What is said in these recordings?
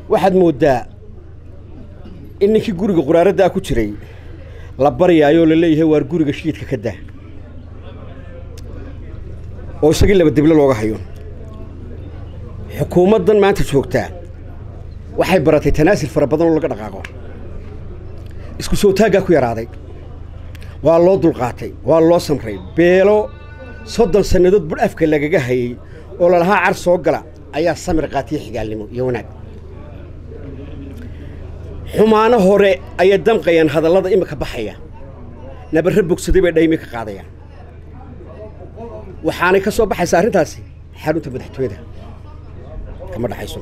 waxaad mooddaa in ninkii guriga quraaraddaa ku jiray la baryaayoo la leeyahay waar guriga shiidka ka daa oo isagii laba dible looga hayo xukuumaddan maanta joogtaa waxay baratay tanaasil fara badan oo laga dhaqaaqo isku soo taaggaa ku yaraaday waa loo dulqaatay waa loo samray beelo soddon sannadood budh afka lagaga hayey oo lalahaa car soo gala ayaa samir qaatiya xigaalnimo iyo wanaag xumaano hore ayay damqayaan hadallada imika baxaya nabarre bogsaday bay dhaymi ka qaadayaan waxaanay ka soo baxaysaa arrintaasi xarunta madaxtooyada kama dhaxayso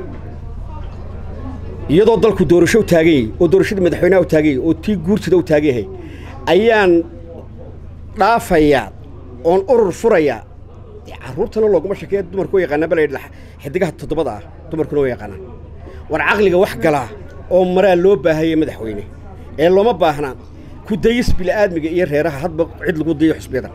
iyadoo dalku doorasho u taagan yahay oo doorashadii madaxweynaha u taagan yahay oo tii guurtida u taagan yahay ayaan dhaafayaa oon urur furayaa dee carruurtana looguma shakeeya dumarku wa yaqaanaa bala yidhi xidigaha toddobada ah dumarkuna wa yaqaanaan war caqliga wax galaa oo maraa loo baahaya madaxweyne ee looma baahna ku dayis bila'aadmiga iyo reeraha hadba cid lagu dayo xusbiyada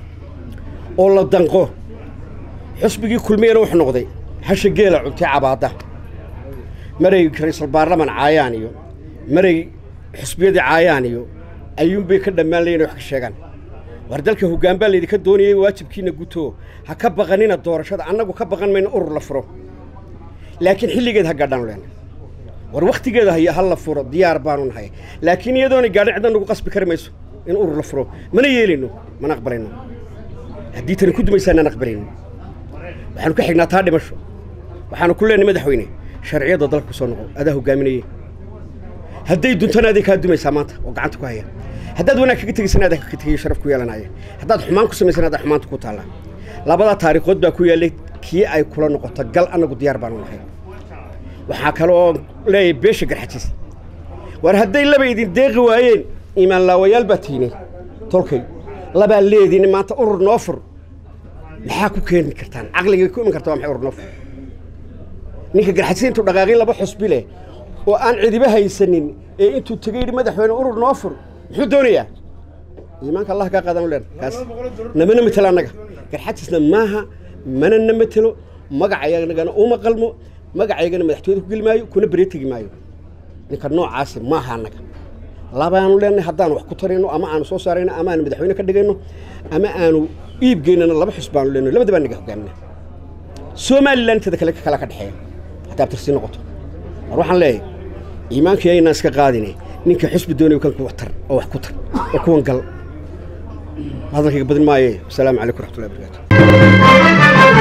oo la danqo xusbigii kulmiyana wuxuu noqday hasha geela cuntay cabaadda maray ra-iisul baarlaman caayaan iyo maray xusbiyadii caayaan iyo ayuunbay ka dhammaan layin wax ka sheegaan war dalka hoggaan baa laydinka doonayay waajibkiina guto ha ka baqanina doorashada annagu ka baqan mayno urur la furo laakiin xilligeed ha gaadhaan leenay war wakhtigeeda haya ha la furo diyaar baanu nahay laakiin iyadoona gaadhin cidna nagu qasbi kari mayso in urur la furo mana yeelayno mana aqbalayno haddii tani ku dumaysaanaan aqbalayno waxaanu ka xignaa taa dhimasho waxaanu ku leenahay madaxweyne sharciyadda dalka ku soo noqo adaa hoggaaminaye hadday duntana aday kaa dumaysaa maanta oo gacanta ku haya haddaad wanaag kaga tegaysana adaa kaga tegayo sharaf ku yeelanaya haddaad xumaan ku samaysana adaa xumaanta ku taallaa labadaa taariikhood baa ku yaallay kii ay kula noqoto gal annagu diyaar baanu nahay waxaa kale oo leeyahay beesha garxajiis war hadday laba idin deeqi waayeen iimaan laawayaal baa tiine tolkay labaa leediin maanta urur noo fur maxaa ku keeni kartaan caqligay ku iman karta waa maxay urur noo fur ninka garxajiis intuu dhaqaaqin laba xusbi leh oo aan cidiba haysanin ee intuu tegay yidhi madaxweyne urur noo fur muxuu doonayaa iimaanka allah kaa qaadan leen kaas namana matelo annaga garxajiisna maaha mana na matelo magacayanagana uma qalmo magacaygana madaxtooyada ku geli maayo kuna beree tegi maayo ninka noocaasi maaha annaga labaanu leenahay haddaan wax ku tarayno ama aanu soo saarayno ama aanu madaxweyne ka dhigayno ama aanu iibgeynana laba xus baanu leenahay labada baa naga hogaamina somalilan inteeda kale kala ka dhexeeya haddaad tirsii noqoto war waxaan leeyahay iimaanka yaynaan iska qaadine ninka xusbi doonayo kan kuwa tar oo wax ku tar oo kuwan gal hadalkayga badin maaye wasalaamu calaykum raxmatullahi barakaatu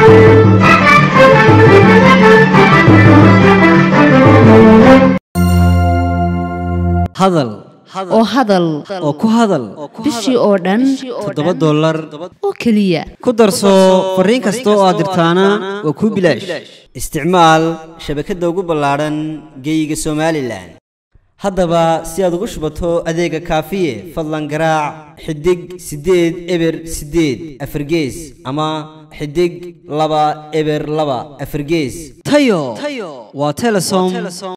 hadal oo hadal oo ku hadal bishii oo dhan toddoba dollar oo keliya ku darso fariin kasta oo aad dirtaana waa kuu bilaash isticmaal shabakadda ugu ballaadhan geeyiga somalilan haddaba si aad ugu shubato adeega kaafiye fadlan garaac xidig siddeed eber siddeed afargees ama xidig laba eber laba afargees tayo waa telesom